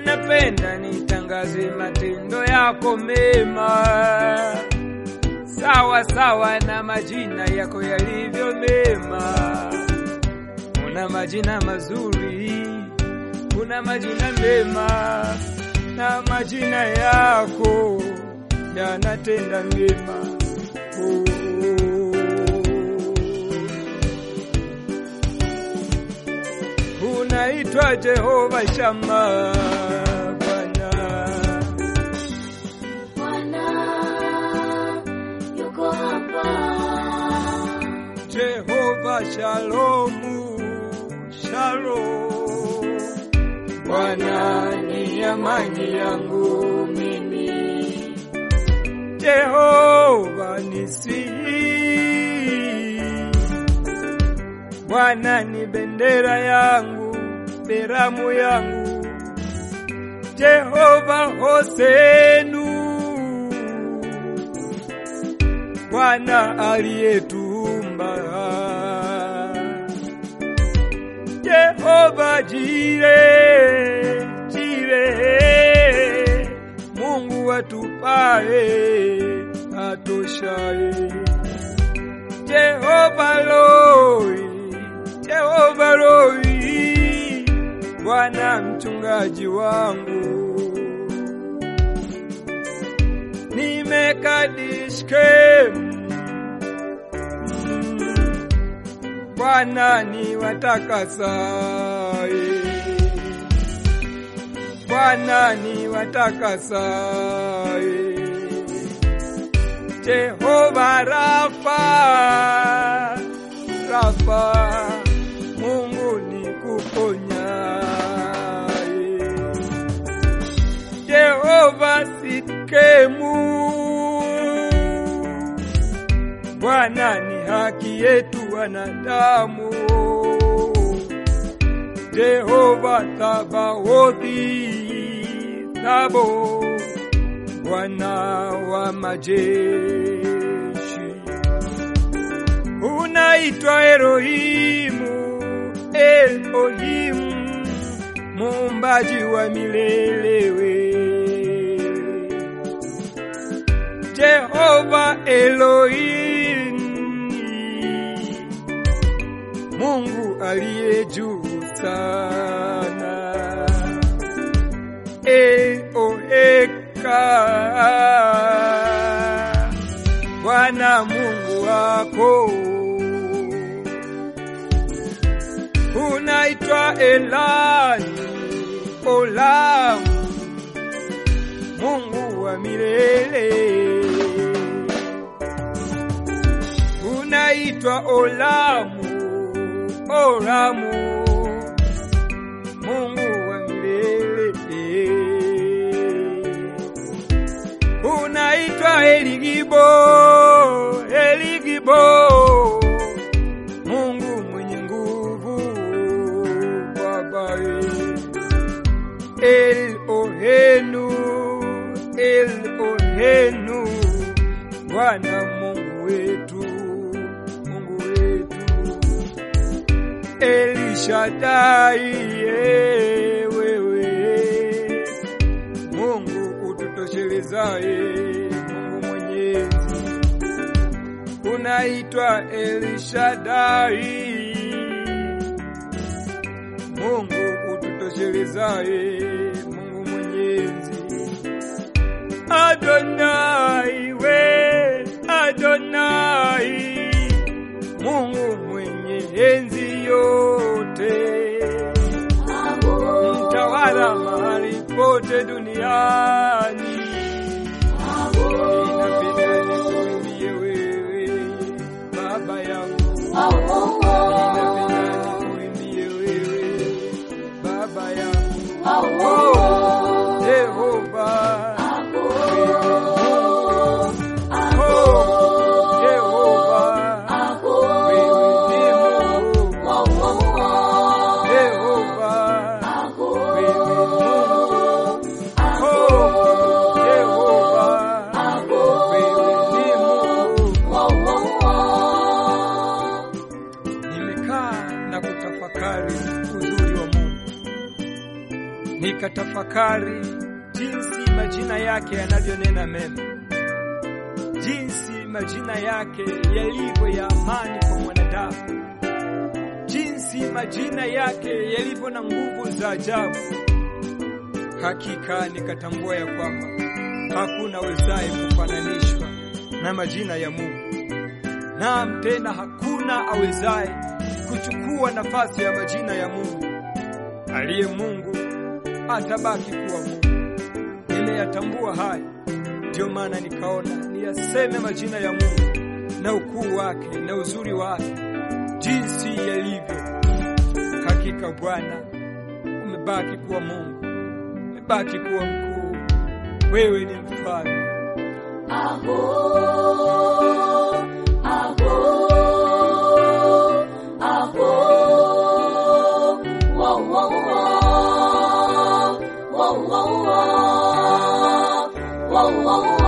napenda nitangaze matendo yako mema, sawa sawa na majina yako yalivyo mema. Una majina mazuri, una majina mema, na majina yako yanatenda mema. Oh. Unaitwa Jehova Shama, Bwana. Bwana yuko hapa, Jehova Shalomu, Shalom. Bwana ni amani yangu mimi, Jehova nisi. Bwana ni bendera yangu, beramu yangu, Jehova Hosenu. Bwana aliyetuumba Jehova Jire, Jire, Mungu atupae atoshaye. Jehova Loi, Jehova Loi, Bwana mchungaji wangu nimekadishkem Bwana ni watakasaye, Bwana ni watakasaye. Jehova Rafa, Rafa, Mungu ni kuponyaye. Jehova Sikemu, Bwana ni haki yetu wanadamu. Jehova Thabaothi, Thabo, Bwana wa majeshi. Unaitwa Elohimu, Elohimu, muumbaji wa milele wewe. Jehova Elohim, Mungu aliye juu sana. Eoeka, Bwana Mungu wako unaitwa Elani, Olamu, Mungu wa milele unaitwa Olamu, Olamu, Mungu wa milele unaitwa Eligibo, Eligibo, Mungu mwenye nguvu, Baba El Ohenu, El Ohenu, Bwana Mungu wetu, Mungu wetu, Elishadai, eh, wewe Mungu ututosherezaye, Mungu mwenyezi, unaitwa Elishadai, Mungu ututosherezaye, Mungu mwenyezi, Adonai we Adonai, Mungu mwenye enzi yote, mtawala mahali pote duniani. Ninapenda nikuimbie wewe Baba yangu, ninapenda nikuimbie wewe Baba yangu, oh Jehova, wewe Mungu, oh Jehova, wewe ni Mungu, Jehova, wewe Mungu, oh Jehova, wewe ni Mungu. tafakari jinsi majina yake yanavyonena mema, jinsi majina yake yalivyo ya amani kwa mwanadamu, jinsi majina yake yalivyo na nguvu za ajabu. Hakika nikatambua ya kwamba hakuna wezaye kufananishwa na majina ya Mungu. Naam, tena hakuna awezaye kuchukua nafasi ya majina ya Mungu. Aliye Mungu atabaki kuwa Mungu. Nimeyatambua haya, ndiyo maana nikaona niyaseme majina ya Mungu na ukuu wake na uzuri wake jinsi yalivyo. Hakika Bwana umebaki kuwa Mungu, umebaki kuwa mkuu. Wewe ni mfalme. Aho, aho, aho, wo, wo, wo, wo, wo, wo, wo, wo, wo.